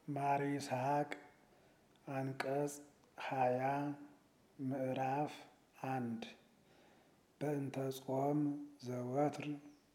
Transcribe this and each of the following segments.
ማር ይስሐቅ አንቀጽ ሃያ ምዕራፍ አንድ በእንተ ጾም ዘወትር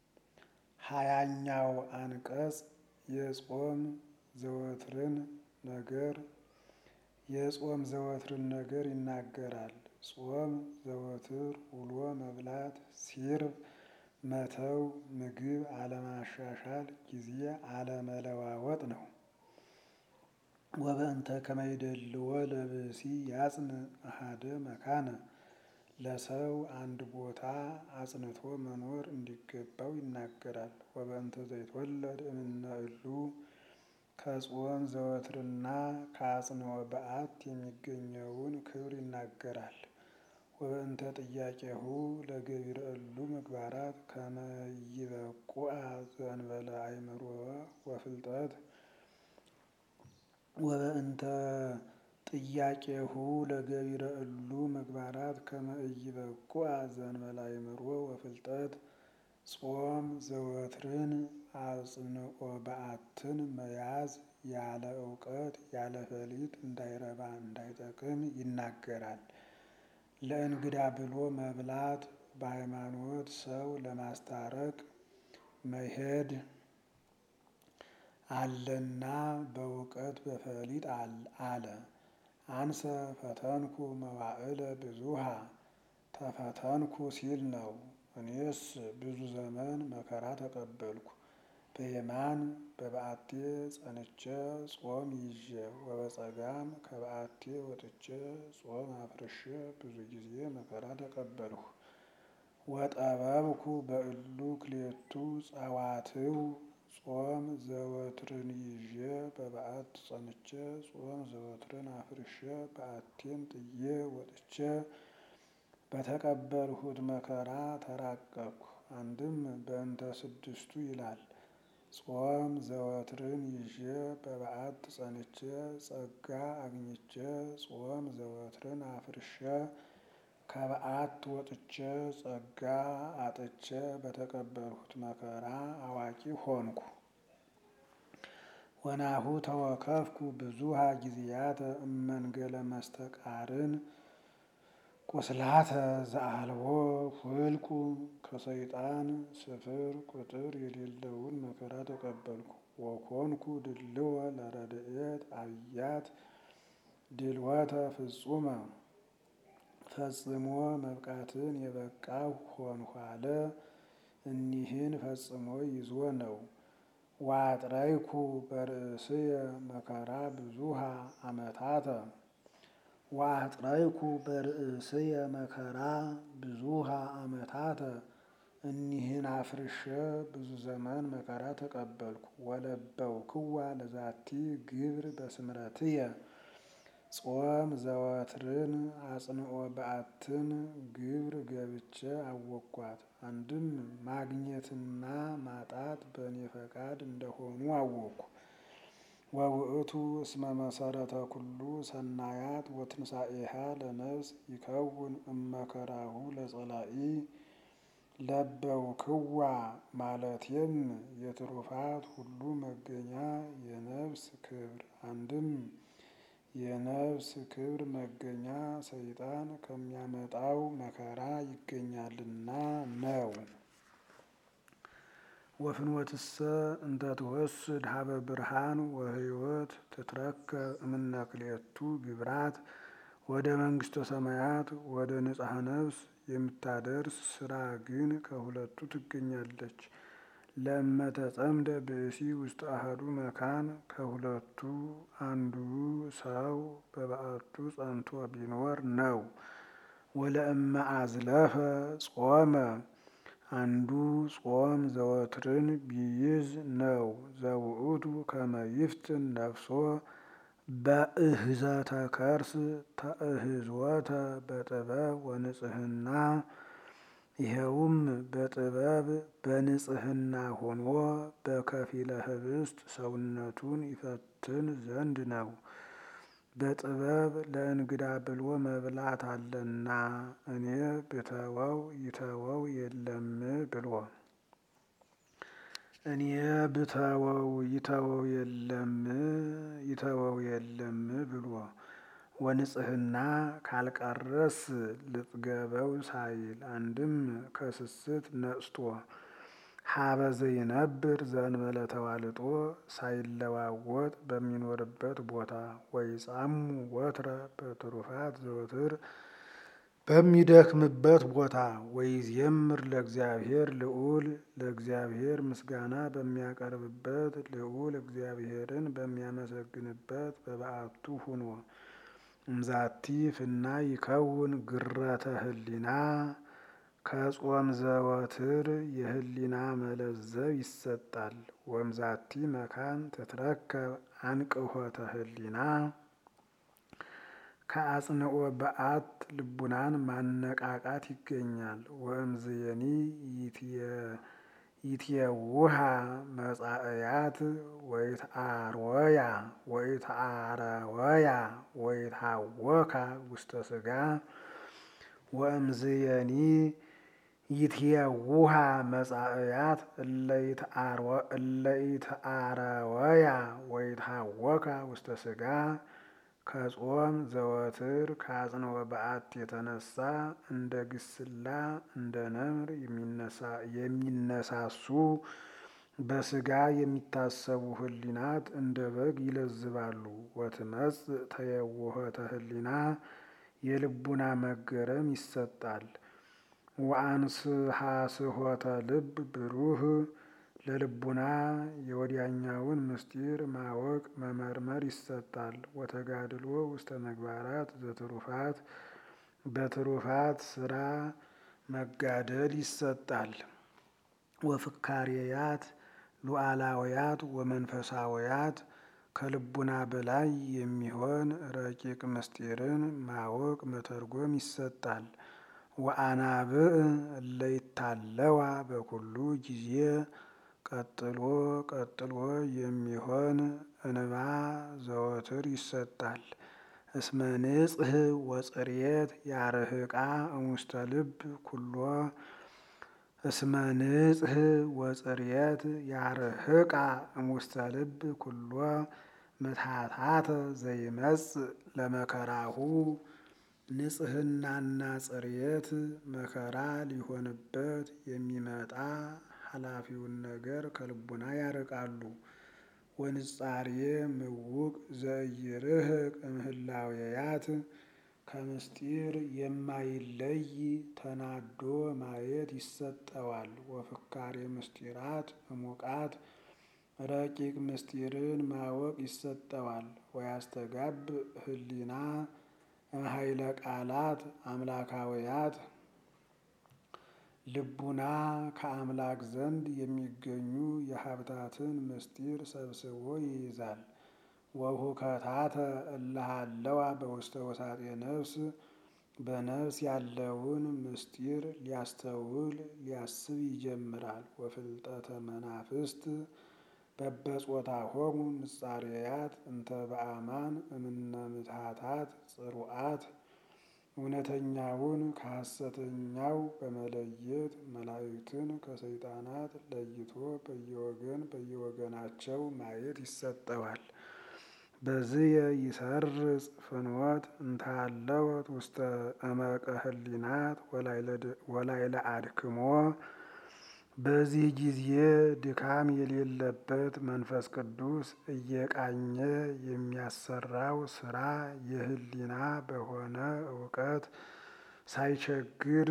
ሃያኛው አንቀጽ የጾም ዘወትርን ነገር የጾም ዘወትርን ነገር ይናገራል። ጾም ዘወትር ውሎ መብላት፣ ሲርብ መተው፣ ምግብ አለማሻሻል፣ ጊዜ አለመለዋወጥ ነው። ወበእንተ ከመይደልዎ ለብእሲ ያጽን አሃደ መካነ ለሰው አንድ ቦታ አጽንቶ መኖር እንዲገባው ይናገራል። ወበእንተ ዘይትወለድ እምነ እሉ ከጾም ዘወትርና ከአጽንዖ በዓት የሚገኘውን ክብር ይናገራል። ወበእንተ ጥያቄሁ ለገቢረ እሉ ምግባራት ከመ ይበቁአ ዘእንበለ አእምሮ ወፍልጠት ወበእንተ ጥያቄሁ ለገቢረ እሉ ምግባራት ከመ ኢይበቁአ ዘእንበለ አእምሮ ወፍልጠት ጾም ዘወትርን አጽንዖ በዓትን መያዝ ያለ እውቀት ያለ ፈሊጥ እንዳይረባ እንዳይጠቅም ይናገራል። ለእንግዳ ብሎ መብላት በሃይማኖት ሰው ለማስታረቅ መሄድ አለና በእውቀት በፈሊጥ አለ። አንሰ ፈተንኩ መዋዕለ ብዙሃ ተፈተንኩ ሲል ነው። እኔስ ብዙ ዘመን መከራ ተቀበልኩ። በየማን በበዓቴ ጸንቼ ጾም ይዤ ወበጸጋም ከበዓቴ ወጥቼ ጾም አፍርሼ ብዙ ጊዜ መከራ ተቀበልሁ። ወጠበብኩ በእሉ ክሌቱ ጸዋትው ጾም ዘወትርን ይዤ በበዓት ጸንቼ ጾም ዘወትርን አፍርሼ በዓቴን ጥዬ ወጥቼ በተቀበልሁት መከራ ተራቀቅሁ። አንድም በእንተ ስድስቱ ይላል። ጾም ዘወትርን ይዤ በበዓት ጸንቼ ጸጋ አግኝቼ ጾም ዘወትርን አፍርሼ ከበዓት ወጥቼ ጸጋ አጥቼ በተቀበልሁት መከራ አዋቂ ሆንኩ። ወናሁ ተወከፍኩ ብዙሃ ጊዜያተ እመንገለ መስተቃርን ቁስላተ ዘአልቦ ፍልቁ ከሰይጣን ስፍር ቁጥር የሌለውን መከራ ተቀበልኩ። ወኮንኩ ድልወ ለረድኤት አብያት ድልወተ ፍጹመ ፈጽሞ መብቃትን የበቃሁ ሆንሁ አለ። እኒህን ፈጽሞ ይዞ ነው። ዋጥረይኩ በርእስየ መከራ ብዙሃ አመታተ ዋጥረይኩ በርእስየ መከራ ብዙሃ አመታተ እኒህን አፍርሼ ብዙ ዘመን መከራ ተቀበልኩ። ወለበውክዋ ለዛቲ ግብር በስምረትየ ጾም ዘወትርን አጽንዖ በዓትን ግብር ገብቼ አወቅኳት። አንድም ማግኘትና ማጣት በእኔ ፈቃድ እንደሆኑ አወቅኩ። ወውእቱ እስመ መሰረተ ኩሉ ሰናያት ወትንሣኤሃ ለነፍስ ይከውን እመከራሁ ለጸላኢ ለበውክዋ ማለቴም የትሩፋት ሁሉ መገኛ የነፍስ ክብር አንድም የነፍስ ክብር መገኛ ሰይጣን ከሚያመጣው መከራ ይገኛልና ነው። ወፍኖትሰ እንተ ትወስድ ሀበ ብርሃን ወሕይወት ትትረከብ እምነ ክልኤቱ ግብራት ወደ መንግሥተ ሰማያት ወደ ንጽሐ ነፍስ የምታደርስ ስራ ግን ከሁለቱ ትገኛለች። ለእመተጸምደ ብእሲ ውስጥ አሐዱ መካን ከሁለቱ አንዱ ሰው በበዓቱ ጸንቶ ቢኖር ነው። ወለእመ አዝለፈ ጾመ አንዱ ጾም ዘወትርን ቢይዝ ነው። ዘውእቱ ከመ ይፍትን ነፍሶ በእህዘተ ከርስ ተእህዝወተ በጥበብ ወንጽሕና ይኸውም በጥበብ በንጽሕና ሆኖ በከፊለ ኅብስት ሰውነቱን ይፈትን ዘንድ ነው። በጥበብ ለእንግዳ ብሎ መብላት አለና እኔ ብተወው ይተወው የለም ብሎ እኔ ብተወው ይተወው የለም ይተወው የለም ብሎ ወንጽህና ካልቀረስ ልጥገበው ሳይል አንድም ከስስት ነጽቶ ሀበዘ ይነብር ዘእንበለ ተዋልጦ ሳይለዋወጥ በሚኖርበት ቦታ ወይ ጻሙ ወትረ በትሩፋት ዘወትር በሚደክምበት ቦታ ወይ ዜምር ለእግዚአብሔር ልዑል ለእግዚአብሔር ምስጋና በሚያቀርብበት ልዑል እግዚአብሔርን በሚያመሰግንበት በበዓቱ ሁኖ እምዛቲ ፍና ይከውን ግረተ ህሊና ከጾም ዘወትር የህሊና መለዘብ ይሰጣል። ወምዛቲ መካን ትትረከብ አንቅሖተ ህሊና ከአጽንኦ በዓት ልቡናን ማነቃቃት ይገኛል። ወእምዝየኒ ይትየውሃ መጻእያት ወይትአርወያ ወይትአረወያ ወይትሃወካ ውስተ ስጋ ወእምዝየኒ ይትየውሃ መጻእያት እለይትአረወያ ወይትሃወካ ውስተ ስጋ ከጾም ዘወትር ከአጽንኦ በዓት የተነሳ እንደ ግስላ እንደ ነምር የሚነሳሱ በስጋ የሚታሰቡ ህሊናት እንደ በግ ይለዝባሉ። ወትመጽ ተየውሆተ ህሊና የልቡና መገረም ይሰጣል። ወአንስሐስሖተ ልብ ብሩህ ለልቡና የወዲያኛውን ምስጢር ማወቅ መመርመር ይሰጣል። ወተጋድሎ ውስተ ምግባራት ዘትሩፋት በትሩፋት ስራ መጋደል ይሰጣል። ወፍካሬያት ሉዓላውያት ወመንፈሳውያት ከልቡና በላይ የሚሆን ረቂቅ ምስጢርን ማወቅ መተርጎም ይሰጣል። ወአናብዕ እለይታለዋ በኩሉ ጊዜ ቀጥሎ ቀጥሎ የሚሆን እንባ ዘወትር ይሰጣል። እስመ ንጽህ ወጽርየት ያርህቃ እሙስተ ልብ ኩሎ እስመ ንጽህ ወጽርየት ያርህቃ እሙስተ ልብ ኩሎ ምትሃታተ ዘይመጽእ ለመከራሁ ንጽህናና ጽርየት መከራ ሊሆንበት የሚመጣ ኃላፊውን ነገር ከልቡና ያርቃሉ። ወንጻርየ ምውቅ ዘኢይርህቅ እምህላውያት ከምስጢር የማይለይ ተናዶ ማየት ይሰጠዋል። ወፍካሬ ምስጢራት እሙቃት ረቂቅ ምስጢርን ማወቅ ይሰጠዋል። ወያስተጋብ ህሊና እምኃይለ ቃላት አምላካውያት ልቡና ከአምላክ ዘንድ የሚገኙ የሀብታትን ምስጢር ሰብስቦ ይይዛል። ወሁከታተ እለሃለዋ በውስተ ወሳጤ ነፍስ በነፍስ ያለውን ምስጢር ሊያስተውል ሊያስብ ይጀምራል። ወፍልጠተ መናፍስት በበጾታሆሙ ንጻሬያት እንተ በአማን እምነ ምትሃታት ጽሩዓት እውነተኛውን ከሐሰተኛው በመለየት መላእክትን ከሰይጣናት ለይቶ በየወገን በየወገናቸው ማየት ይሰጠዋል። በዝየ ይሰርጽ ፍኖት እንታለወት ውስተ እመቀ ህሊናት ወላይለ አድክሞ በዚህ ጊዜ ድካም የሌለበት መንፈስ ቅዱስ እየቃኘ የሚያሰራው ስራ የህሊና በሆነ እውቀት ሳይቸግር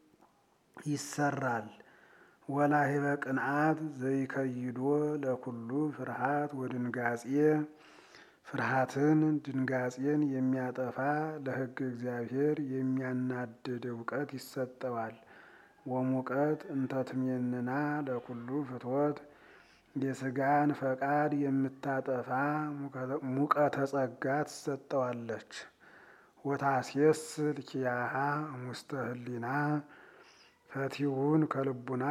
ይሰራል። ወላሂበ ቅንዓት ዘይከይዶ ለኩሉ ፍርሃት ወድንጋጼ ፍርሃትን ድንጋጼን የሚያጠፋ ለሕግ እግዚአብሔር የሚያናድድ እውቀት ይሰጠዋል። ወሙቀት እንተትሜንና ለኩሉ ፍትወት የስጋን ፈቃድ የምታጠፋ ሙቀተ ጸጋ ትሰጠዋለች። ወታስየስል ኪያሃ እሙስተ ህሊና ፈቲውን ከልቡና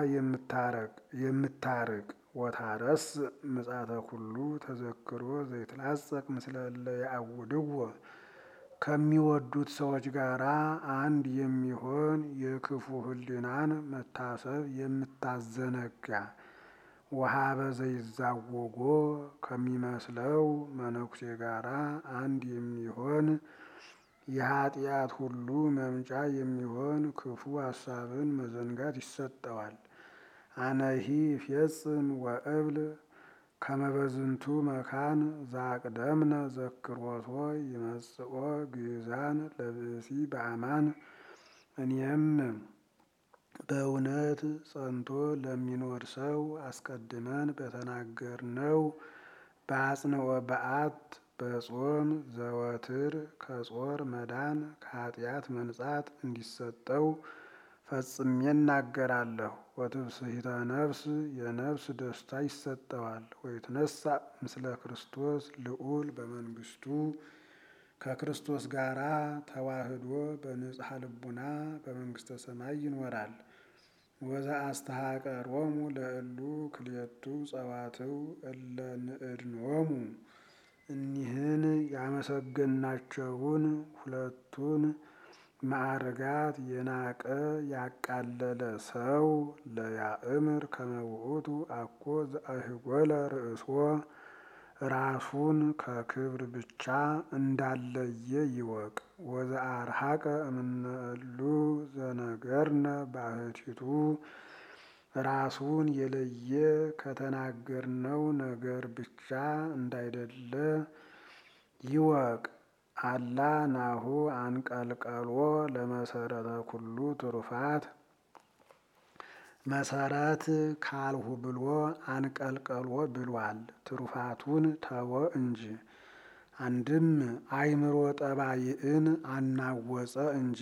የምታርቅ ወታረስ ምጻተ ኩሉ ተዘክሮ ዘይትላጸቅ ምስለ እለ ያዕውድዎ ከሚወዱት ሰዎች ጋራ አንድ የሚሆን የክፉ ህሊናን መታሰብ የምታዘነጋ ወሀበ ዘይዛወጎ ከሚመስለው መነኩሴ ጋራ አንድ የሚሆን የኃጢአት ሁሉ መምጫ የሚሆን ክፉ ሀሳብን መዘንጋት ይሰጠዋል። አነሂ ፌጽም ወእብል ከመበዝንቱ መካን ዛቅደምነ ዘክሮቶ ይመጽኦ ግዛን ለብእሲ በአማን እኔም በእውነት ጸንቶ ለሚኖር ሰው አስቀድመን በተናገርነው በአጽንኦ በዓት በጾም ዘወትር ከጾር መዳን ከኃጢአት መንጻት እንዲሰጠው ፈጽሜ እናገራለሁ። ወትብስሒተ ነፍስ የነፍስ ደስታ ይሰጠዋል። ወይትነሳ ምስለ ክርስቶስ ልዑል በመንግስቱ ከክርስቶስ ጋራ ተዋህዶ በንጽሐ ልቡና በመንግስተ ሰማይ ይኖራል። ወዛ አስተሐቀሮሙ ለእሉ ክልኤቱ ጸዋትው እለ ንዕድንዎሙ እኒህን ያመሰገናቸውን ሁለቱን ማዕርጋት የናቀ ያቃለለ ሰው ለያእምር ከመውእቱ አኮ ዘአህጎለ ርእሶ ራሱን ከክብር ብቻ እንዳለየ ይወቅ። ወዘአርሐቀ እምነእሉ ዘነገርነ ባሕቲቱ ራሱን የለየ ከተናገርነው ነገር ብቻ እንዳይደለ ይወቅ። አላ ናሁ አንቀልቀሎ ለመሰረተ ኩሉ ትሩፋት መሰረት ካልሁ ብሎ አንቀልቀሎ ብሏል። ትሩፋቱን ተወ እንጂ አንድም አእምሮ ጠባይን አናወፀ እንጂ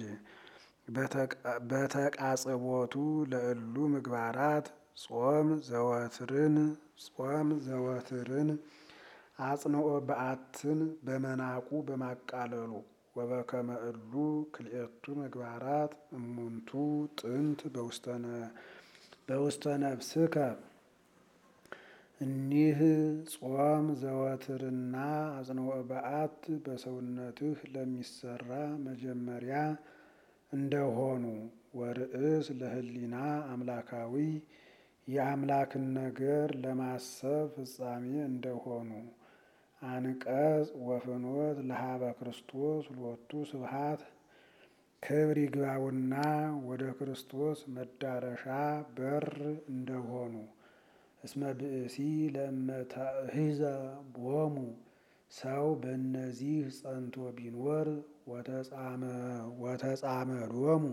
በተቃጽቦቱ ለእሉ ምግባራት ጾም ዘወትርን ጾም ዘወትርን አጽንኦ በዓትን በመናቁ በማቃለሉ ወበከመ እሉ ክልኤቱ ምግባራት እሙንቱ ጥንት በውስተ ነፍስከ እኒህ ጾም ዘወትርና አጽንኦ በዓት በሰውነትህ ለሚሰራ መጀመሪያ እንደሆኑ ወርእስ ለህሊና አምላካዊ የአምላክን ነገር ለማሰብ ፍጻሜ እንደሆኑ አንቀጽ ወፍኖት ለሀበ ክርስቶስ ሎቱ ስብሐት ክብር ይግባውና ወደ ክርስቶስ መዳረሻ በር እንደሆኑ እስመ ብእሲ ለመተሂዘ ቦሙ ሰው በእነዚህ ጸንቶ ቢኖር ወተጻመዶሙ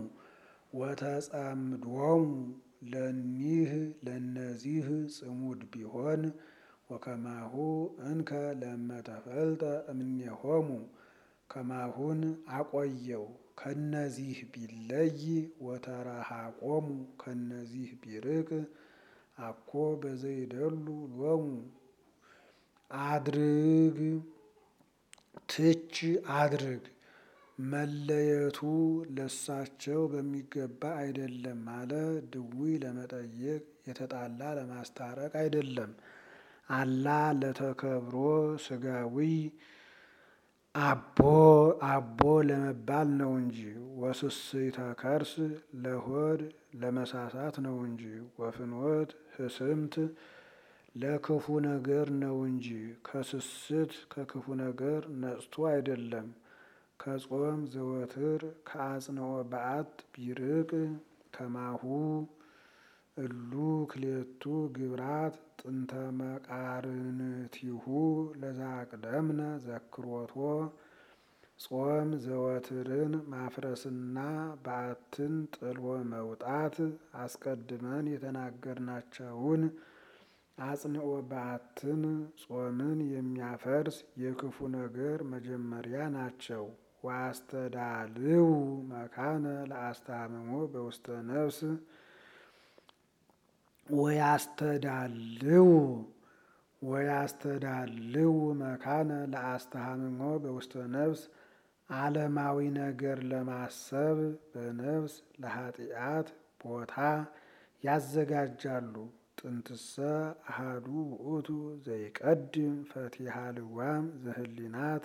ወተጸምዶሙ ለኒህ ለነዚህ ጽሙድ ቢሆን ወከማሁ እንከ ለመተፈልጠ እምኔሆሙ ከማሁን አቆየው ከነዚህ ቢለይ ወተረሃቆሙ ከነዚህ ቢርቅ አኮ በዘይደሉ ሎሙ አድርግ ትች አድርግ መለየቱ ለሳቸው በሚገባ አይደለም አለ። ድውይ ለመጠየቅ የተጣላ ለማስታረቅ አይደለም። አላ ለተከብሮ ስጋዊ አቦ አቦ ለመባል ነው እንጂ ወስስይተ ከርስ ለሆድ ለመሳሳት ነው እንጂ ወፍኖት ህስምት ለክፉ ነገር ነው እንጂ ከስስት ከክፉ ነገር ነጽቶ አይደለም። ከጾም ዘወትር ከአጽንኦ በዓት ቢርቅ ከማሁ እሉ ክልኤቱ ግብራት ጥንተ መቃርንቲሁ ለዛቅደምነ ዘክሮቶ ጾም ዘወትርን ማፍረስና በዓትን ጥሎ መውጣት አስቀድመን የተናገርናቸውን አጽንኦ በዓትን ጾምን የሚያፈርስ የክፉ ነገር መጀመሪያ ናቸው። ወአስተዳልው መካነ ለአስታምሞ በውስተ ነፍስ ወያስተዳልው ወያስተዳልው መካነ ለአስተሃምሞ በውስተ ነፍስ ዓለማዊ ነገር ለማሰብ በነፍስ ለኃጢአት ቦታ ያዘጋጃሉ። ጥንትሰ አሃዱ ውእቱ ዘይቀድም ፈቲሃ ልዋም ዘህሊናት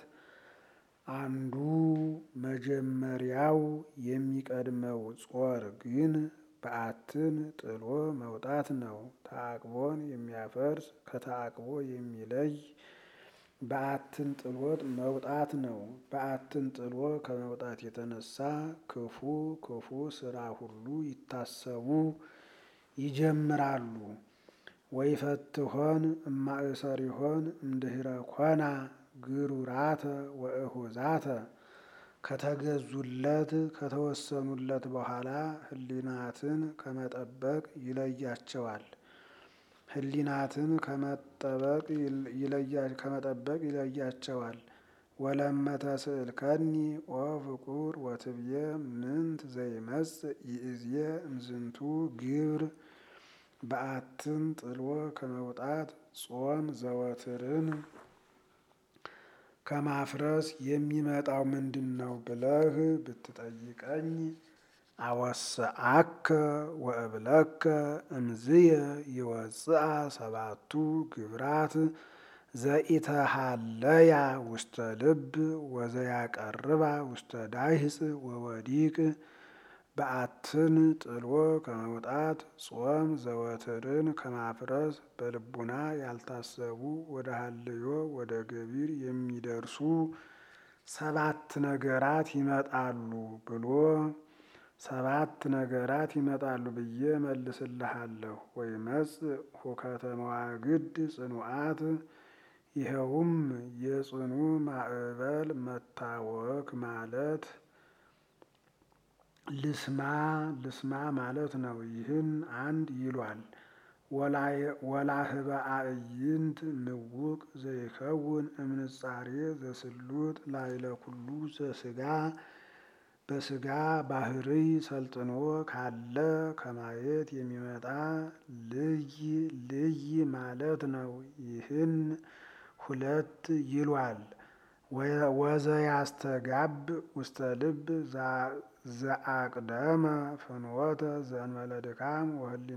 አንዱ መጀመሪያው የሚቀድመው ጾር ግን በዓትን ጥሎ መውጣት ነው። ተዓቅቦን የሚያፈርስ ከተዓቅቦ የሚለይ በዓትን ጥሎት መውጣት ነው። በዓትን ጥሎ ከመውጣት የተነሳ ክፉ ክፉ ስራ ሁሉ ይታሰቡ ይጀምራሉ። ወይፈትሖን እማእሰሪሆን እምድኅረ ኮና ግሩራተ ወእሁዛተ ከተገዙለት ከተወሰኑለት በኋላ ሕሊናትን ከመጠበቅ ይለያቸዋል። ሕሊናትን ከመጠበቅ ይለያቸዋል። ወለመተ ስእልከኒ ኦ ፍቁር ወትብዬ ምንት ዘይመጽእ ይእዜ እምዝንቱ ግብር በዓትን ጥሎ ከመውጣት ጾም ዘወትርን ከማፍረስ የሚመጣው ምንድን ነው ብለህ ብትጠይቀኝ አወስአከ ወእብለከ እምዝየ ይወፅአ ሰባቱ ግብራት ዘኢተሃለያ ውስተ ልብ ወዘያቀርባ ውስተ ዳሂጽ ወወዲቅ በዓትን ጥሎ ከመውጣት ጾም ዘወትርን ከማፍረስ በልቡና ያልታሰቡ ወደ ሀልዮ ወደ ገቢር የሚደርሱ ሰባት ነገራት ይመጣሉ ብሎ ሰባት ነገራት ይመጣሉ ብዬ መልስልሃለሁ። ወይመጽእ ሁከተ መዋግድ ጽኑዓት ይኸውም የጽኑ ማዕበል መታወክ ማለት ልስማ ልስማ ማለት ነው። ይህን አንድ ይሏል። ወላህበ አዕይንት ምውቅ ዘይከውን እምንጻሬ ዘስሉጥ ላይለ ኩሉ ዘስጋ በስጋ ባህርይ ሰልጥኖ ካለ ከማየት የሚመጣ ልይ ልይ ማለት ነው። ይህን ሁለት ይሏል። ወዘያስተጋብ ውስተ ልብ ዘአቅደመ ፍኖተ ዘእንበለ ድካም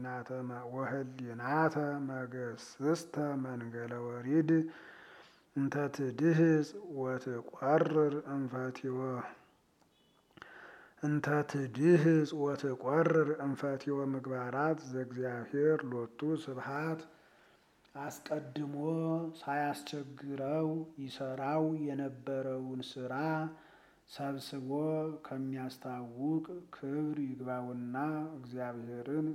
ወህሊናተ መገስስተ መንገለ ወሪድ እንተ ትድህጽ ወትቆርር እንፈቲወ እንተ ትድህጽ ወትቆርር እንፈቲወ ምግባራት ዘእግዚአብሔር ሎቱ ስብሐት አስቀድሞ ሳያስቸግረው ይሰራው የነበረውን ስራ ሰብስቦ ከሚያስታውቅ ክብር ይግባውና እግዚአብሔርን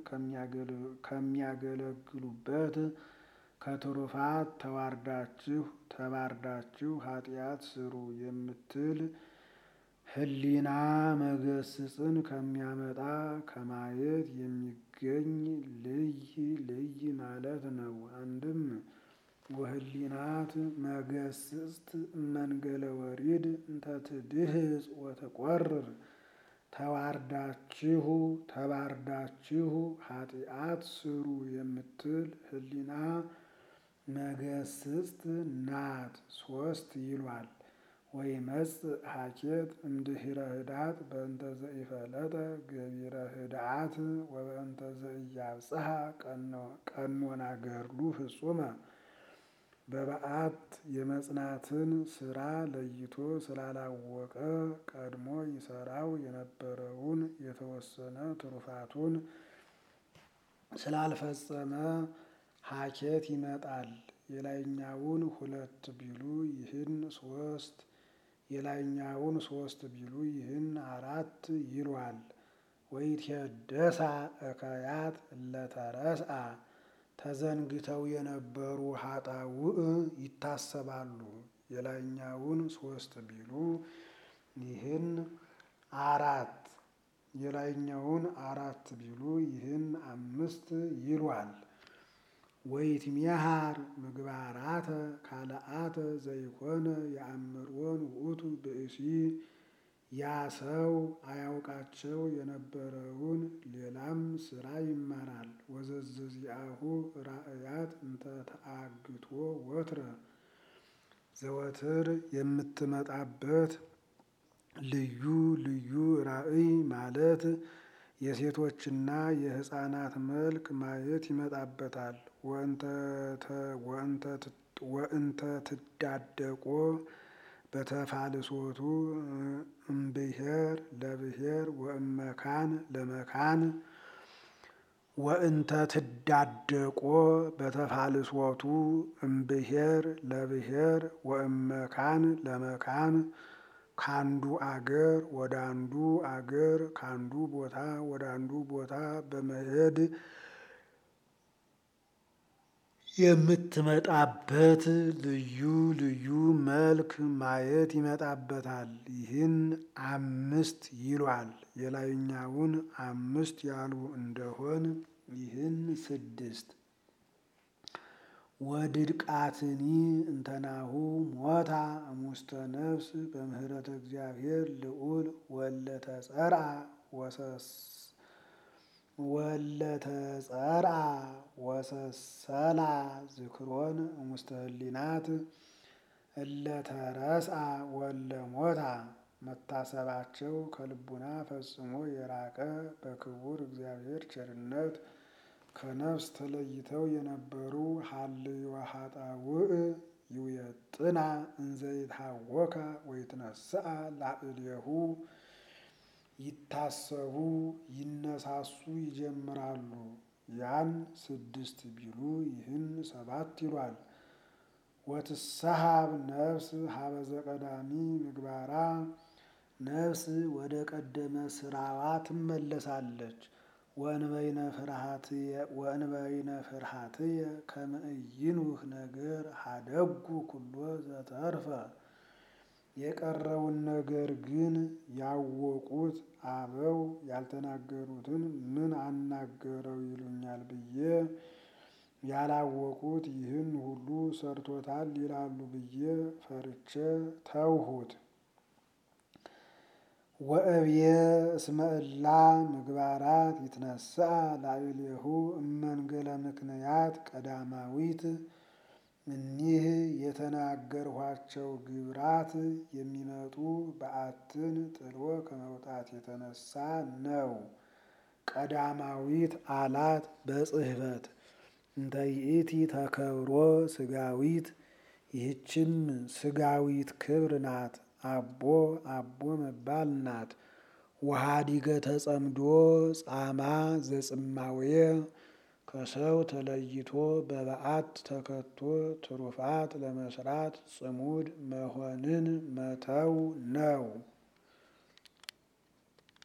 ከሚያገለግሉበት ከትሩፋት ተዋርዳችሁ ተባርዳችሁ ኃጢአት ስሩ የምትል ህሊና መገስጽን ከሚያመጣ ከማየት የሚገኝ ልይ ልይ ማለት ነው። አንድም ወህሊናት መገስጽት መንገለ ወሪድ እንተ ትድህጽ ወትቆርር ተዋርዳችሁ ተባርዳችሁ ኃጢአት ስሩ የምትል ህሊና መገስጽት ናት። ሶስት ይሏል። ወይመጽእ ሀኬት እምድኅረ ህዳት በእንተ ዘኢፈለጠ ገቢረ ህድአት ወበእንተ ዘኢያብጽሐ ቀኖና ገድሉ ፍጹመ በበዓት የመጽናትን ስራ ለይቶ ስላላወቀ ቀድሞ ይሰራው የነበረውን የተወሰነ ትሩፋቱን ስላልፈጸመ ሀኬት ይመጣል። የላይኛውን ሁለት ቢሉ ይህን ሶስት የላይኛውን ሶስት ቢሉ ይህን አራት ይሏል። ወይትሄደሳ እከያት እለተረስአ ተዘንግተው የነበሩ ሀጣውእ ይታሰባሉ። የላይኛውን ሶስት ቢሉ ይህን አራት የላይኛውን አራት ቢሉ ይህን አምስት ይሏል። ወይትሜሃር ምግባራተ ካልአተ ዘይኮነ የአምሮን ውእቱ ብእሲ ያ ሰው አያውቃቸው የነበረውን ሌላም ስራ ይማራል። ወዘዘዚአሁ ራእያት እንተ ተአግቶ ወትረ ዘወትር የምትመጣበት ልዩ ልዩ ራእይ ማለት የሴቶችና የሕፃናት መልክ ማየት ይመጣበታል። ወእንተ ትዳደቆ በተፋልሶቱ እምብሔር ለብሔር ወእመካን ለመካን ወእንተ ትዳደቆ በተፋልሶቱ እምብሔር ለብሔር ወእመካን ለመካን ካንዱ አገር ወደ አንዱ አገር ካንዱ ቦታ ወደ አንዱ ቦታ በመሄድ የምትመጣበት ልዩ ልዩ መልክ ማየት ይመጣበታል። ይህን አምስት ይሏል። የላይኛውን አምስት ያሉ እንደሆን ይህን ስድስት ወድድቃትኒ እንተናሁ ሞታ እሙስተ ነፍስ በምህረተ እግዚአብሔር ልዑል ወለተጸርአ ወሰስ ወለተጸርአ ወሰሰላ ዝክሮን እሙስተ ህሊናት እለተረስአ ወለሞታ መታሰባቸው ከልቡና ፈጽሞ የራቀ በክቡር እግዚአብሔር ቸርነት ከነፍስ ተለይተው የነበሩ ሀልዮ ኃጣውእ ይውየጥና እንዘይታወካ ወይትነስአ ላዕሌሁ ይታሰቡ ይነሳሱ ይጀምራሉ። ያን ስድስት ቢሉ ይህን ሰባት ይሏል። ወትሰሃብ ነፍስ ሀበዘ ቀዳሚ ምግባራ ነፍስ ወደ ቀደመ ስራዋ ትመለሳለች። ወእንበይነ ፍርሃትየ ከመ ኢይንውህ ነገር ሀደጉ ኩሎ ዘተርፈ የቀረውን ነገር ግን ያወቁት አበው ያልተናገሩትን ምን አናገረው ይሉኛል ብዬ ያላወቁት ይህን ሁሉ ሰርቶታል ይላሉ ብዬ ፈርቼ ተውሁት። ወእብየ እስመ እላ ምግባራት ይትነስአ ላዕሌሁ እመንገለ ምክንያት ቀዳማዊት እኒህ የተናገርኋቸው ግብራት የሚመጡ በዓትን ጥሎ ከመውጣት የተነሳ ነው። ቀዳማዊት አላት በጽሕፈት እንተ ይእቲ ተከብሮ ስጋዊት ይህችም ስጋዊት ክብር ናት። አቦ አቦ መባል ናት። ወሃዲገ ተጸምዶ ጻማ ዘጽማውየ ከሰው ተለይቶ በበዓት ተከቶ ትሩፋት ለመስራት ጽሙድ መሆንን መተው ነው።